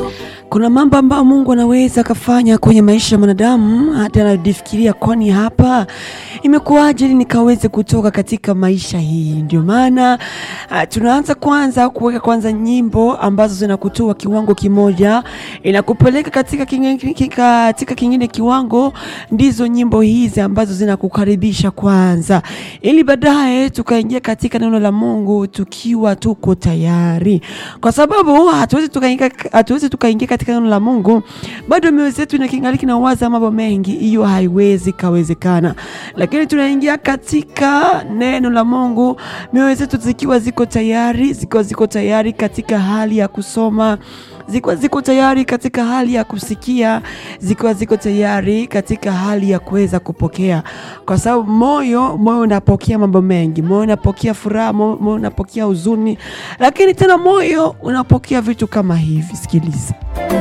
Kuna mambo ambayo Mungu anaweza akafanya kwenye maisha ya mwanadamu, hata anajifikiria, kwani hapa imekuwaje ili nikaweze kutoka katika maisha hii? Ndio maana ah, tunaanza kwanza kuweka kwanza nyimbo ambazo zinakutoa kiwango kimoja, inakupeleka katika kingine, katika kingine kiwango. Ndizo nyimbo hizi ambazo zinakukaribisha kwanza, ili baadaye tukaingia katika neno la Mungu tukiwa tuko tayari, kwa sababu hatuwezi tukaingia hatuwezi tukaingia katika neno la Mungu bado mioyo yetu inakingaliki na waza mambo mengi, hiyo haiwezi kawezekana. Lakini tunaingia katika neno la Mungu mioyo zetu zikiwa ziko tayari, zikiwa ziko tayari katika hali ya kusoma zikiwa ziko tayari katika hali ya kusikia, zikiwa ziko tayari katika hali ya kuweza kupokea, kwa sababu moyo moyo unapokea mambo mengi. Moyo unapokea furaha, mo- moyo unapokea huzuni, lakini tena moyo unapokea vitu kama hivi. Sikiliza.